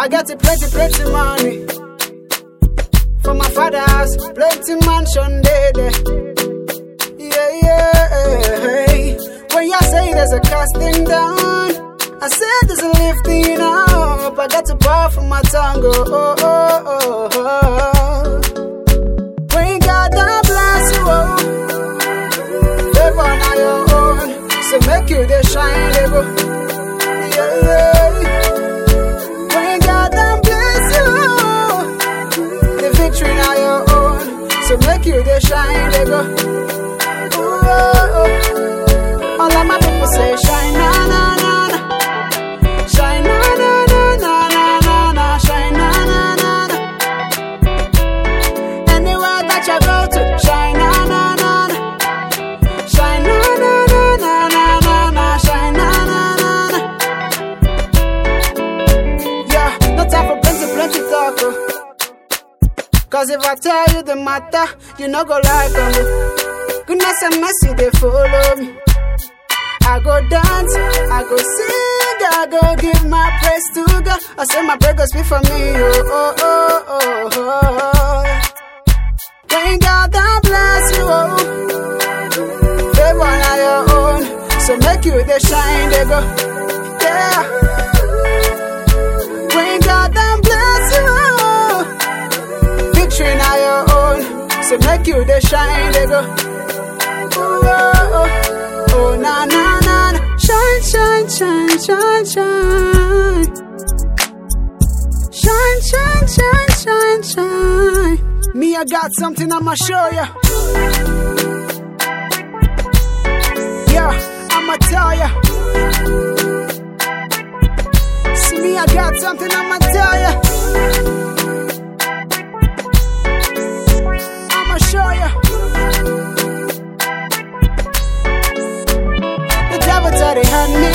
I got a plenty, plenty money. For my father's house, plenty mansion there, there. Yeah, yeah. When you say there's a casting down, I said there's a lifting up. I got to power from my tongue. Oh, oh, oh, oh, oh. When God done bless you, oh, favor on your own. So make you the shine, they go. Yeah, yeah. When God done bless you, the victory now your own. So make you the shine, they go. Ooh, oh, oh. All of my people say shine, na na na na. Shine, na na na na na na na. Shine, na na na na. Anywhere that you go to, shine, na na na na. Shine, na na na na na na na. Shine, na na na na. Yeah, no time for plenty, plenty talk. Oh. Cause if I tell you the matter, you no go like me. Goodness and mercy, they follow me. I go dance, I go sing, I go give my praise to God. I say my prayer go speak for me. Oh, oh, oh, oh, oh. When God done bless you, oh, favor on your own. So make you the shine, they go. Yeah. When God done bless you, oh, victory now your own. So make you the shine, they go. Ooh, oh, oh, oh, na na na na, shine, shine, shine, shine, shine, shine, shine, shine, shine, shine. Me, I got something I'ma show ya. Yeah, I'ma tell ya. See me, I got something I'ma tell ya. I'ma show ya. The devil thought he had me